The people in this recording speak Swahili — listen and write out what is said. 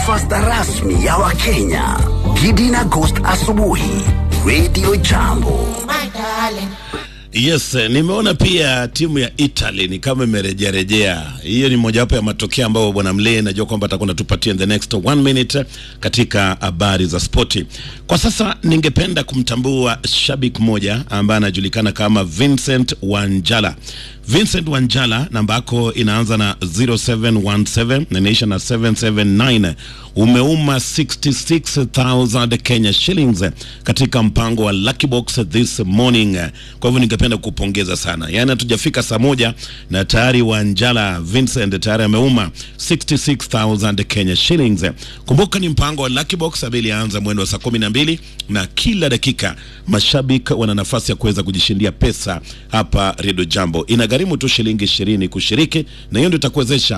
breakfast rasmi ya Wakenya. Gidi na Ghost asubuhi. Radio Jambo. Yes, nimeona pia timu ya Italy ni kama imerejea rejea. Hiyo ni mojawapo ya matokeo ambayo bwana Mlee najua kwamba atakuwa anatupatia in the next one minute katika habari za spoti. Kwa sasa ningependa kumtambua shabiki mmoja ambaye anajulikana kama Vincent Wanjala. Vincent Wanjala namba yako inaanza na 0717 na inaisha na 779. Umeuma 66000 Kenya shillings katika mpango wa Lucky Box this morning. Kwa hivyo ningependa kupongeza sana, yaani hatujafika saa moja na tayari Wanjala Vincent tayari ameuma 66000 Kenya shillings. Kumbuka ni mpango wa Lucky Box ambaye ilianza mwendo wa saa 12 na kila dakika mashabiki wana nafasi ya kuweza kujishindia pesa hapa Radio Jambo. Inagharimu tu shilingi 20 kushiriki, na hiyo ndio itakuwezesha